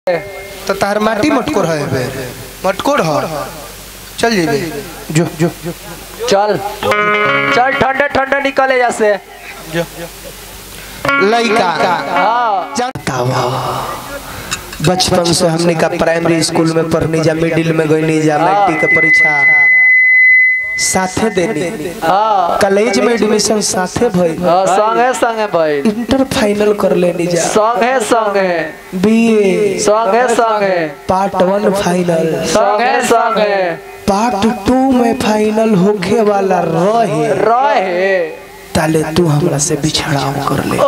तो तार माटी मटकोर है बे मटकोर हो चल जेबे जो जो चल चल ठंडे ठंडे निकले जैसे जो लइका हाँ बतावा बचपन से हमने का प्राइमरी स्कूल में पढ़नी जा मिडिल में गईनी जा मैट्रिक के परीक्षा साथे देनी हाँ कॉलेज में एडमिशन साथे भई हाँ, संगे संगे भाई इंटर फाइनल कर लेनी जा संगे संगे बीए संगे संगे पार्ट वन फाइनल संगे संगे पार्ट टू में फाइनल होखे वाला रहे रहे ताले तू हमरा से बिछड़ाव कर ले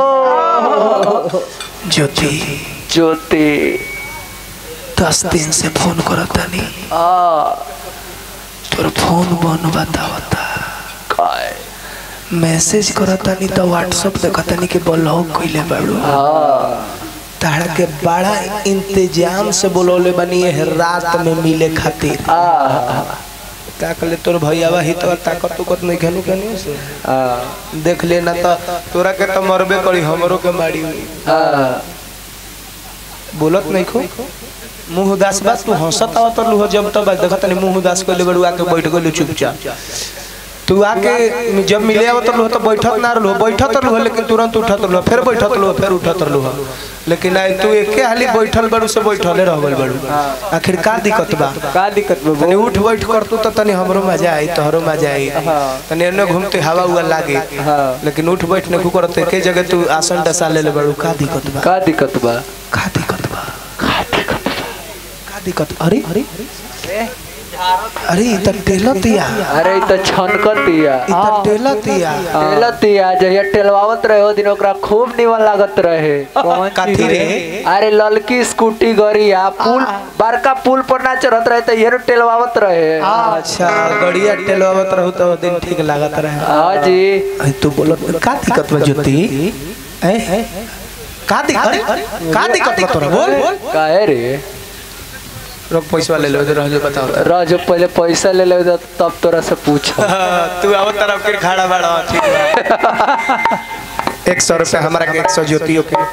ज्योति ज्योति दस दिन से फोन करता नहीं हाँ तोर फोन बन बतावता काय मैसेज करता नहीं तो व्हाट्सएप देखता नहीं कि ब्लॉक कइले बाड़ू हाँ ताड़ा के बड़ा इंतजाम से बोलौले बनी है रात में मिले खातिर हाँ ताकले तोर भैयावा ही तो ताकत तुकत नहीं खेलू केनी से हाँ देख लेना तो तोरा के तो मरबे करी हमरो के मारी हुई हाँ बोलत नहीं खो मुंह उदास बात तू हंसत आवत लू जब तब देखत नहीं मुंह उदास कइले बड़ू आके बैठ गलू चुपचाप तू आके जब मिले आवत लू तो बैठत ना रहलू बैठत रहलू लेकिन तुरंत उठत रहलू फिर बैठत रहलू फिर उठत रहलू लेकिन आई तू एके हाली बैठल बड़ू से बैठले रह गइल बड़ू आखिर का दिक्कत बा का दिक्कत बा तनी उठ बैठ कर तू तो तनी हमरो मजा आई तोहरो मजा आई हाँ। तनी एने घूमते हवा हुआ लागे हाँ। लेकिन उठ बैठ ने करते एके जगह तू आसन डसा ले ले बड़ू का दिक्कत बा का दिक्कत बा का दिक्कत बा का दिक्कत का दिक्कत अरे अरे अरे ई त टेलतिया अरे ई त छनकतिया ई त टेलतिया टेलतिया जहिया टेलवावत रहे ओ दिन ओकरा खूब निमन लागत रहे काथी रे अरे ललकी स्कूटी गरिया पुल बड़का पुल पर ना चढ़त रहे तो ये टेलवावत रहे अच्छा गड़िया टेलवावत रहू तो दिन ठीक लागत रहे हाँ जी अरे तू बोलत का दिक्कत बा ज्योति ए का दिक्कत का दिक्कत बा तोरा बोल काहे रे रोक पैसा ले लो रह जो बताओ रह जो पहले पैसा ले ले तब तोरा से पूछ तू आवत तरफ के खाड़ा बाड़ा ठीक बा एक सौ रुपया हमारा के एक सौ ज्योतियों के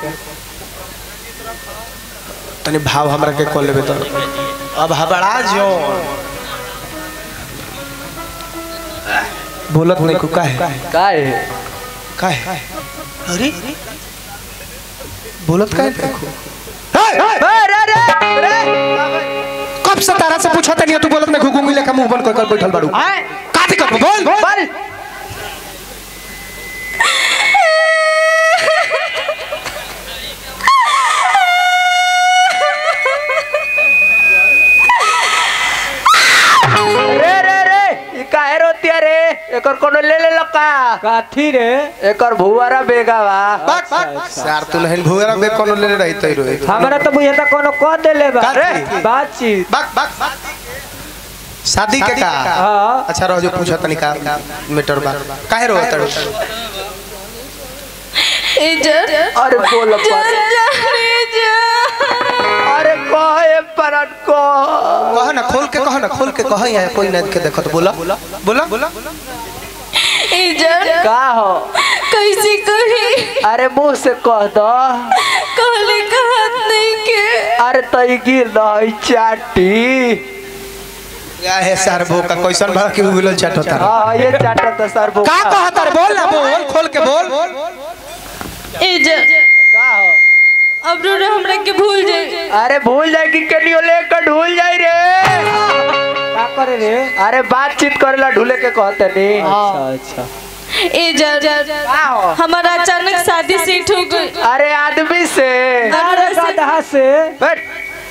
तनी भाव हमरा के कॉल लेबे तो अब हबड़ा जो बोलत नहीं को काहे काहे काहे अरे बोलत काहे देखो रे रे रे कब से तारा से पूछा तनी तू बोलत नहीं घुघुंगी लेके मुंह बंद कर कर बैठल बाड़ू का दिक्कत बा? बोल बोल रे रे रे ई काहे रोतिया रे एकर कोनो ले ले लका काठी रे एकर भुवारा बेगावा यार तू नहीं भूरा बे कोनो ले रही तई रोए हमरा तो बुझे त कोनो क देले बा काठी? बातचीत बक बक शादी के का हाँ अच्छा रहो जो पूछा तनी का मीटर बा काहे रो तड़ अरे बोल पर अरे कहे परन को कह ना खोल के कह ना खोल के कह यहाँ कोई ना के देखत बोला बोला बोला का हो कैसे कही अरे मुंह से कह दो कहले कहत नहीं के अरे तई गिर दई चाटी या है सर भो का कैसन भर के उगल चट होता रे हाँ ये चाटा तो सर वो का कहत रे बोल ना बोल खोल के बोल इज्जत का हो अब रो हमरा के भूल जाए अरे भूल जाए कि केनियो लेकर ढूल जाई रे का करे रे अरे बातचीत करेला ढूले के कहते नहीं अच्छा अच्छा इज्जत का हो हमारा अचानक शादी सेट हो गई अरे आदमी से अरे गधा से बैठ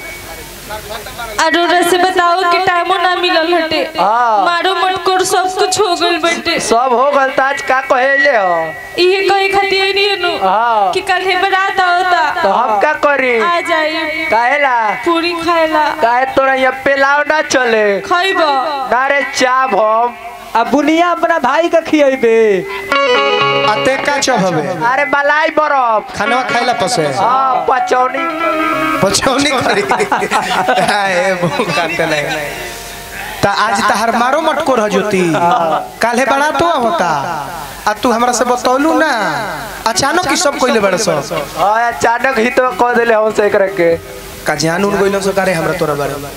अरोरा से बताओ कि टाइमो ना मिलल हटे हाँ। मारो मटकोर सब कुछ हो गइल बटे सब हो गल ताज का कहेले हो इहे कहे खातिर नहीं नु हाँ कि कल है बारात होता तो हम का करी आ जाई काहेला पूरी खाएला काहे तोरा ये पेलाव ना चले खइब ना रे चाप हम अब बुनिया अपना भाई का खियेबे अते का चब हवे अरे मलाई बरफ खाना खाइला पसे हाँ पचौनी पछौनी करी हाय वो काटे नहीं ता आज तहर मारो मटकोर हजोती काल्हे बड़ा तो होता आ तू हमरा से बतौलू ना अचानक ही सब कोइले बड़े सब हाँ अचानक ही तो कह दिले हमसे एक के का जान उन गइलो सकारे हमरा तोरा बारे में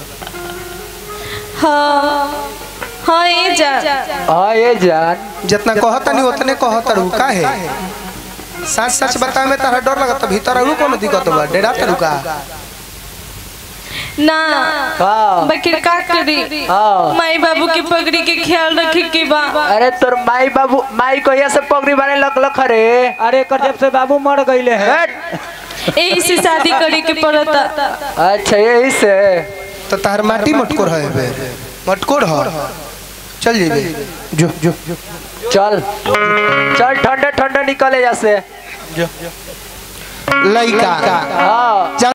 हाँ हाँ ये जा हाँ ये जान जितना कहता नहीं उतने कहता रहू का है सच सच बता में तारा डर लगता भीतर रहू कोनो दिक्कत बा डेरा तरू का ना हाँ बकिर का करी हाँ माई बाबू के पगड़ी के ख्याल रखे के बा अरे तोर माई बाबू माई कहिया से पगड़ी बाने लग लख रे अरे कर जब से बाबू मर गईले हैं हट। यही से शादी करे के पड़ता अच्छा यही से तो तार माटी मटकोर है बे मटकोर हो चल जेबे जो जो चल चल ठंडे ठंडे निकले जैसे लइका हाँ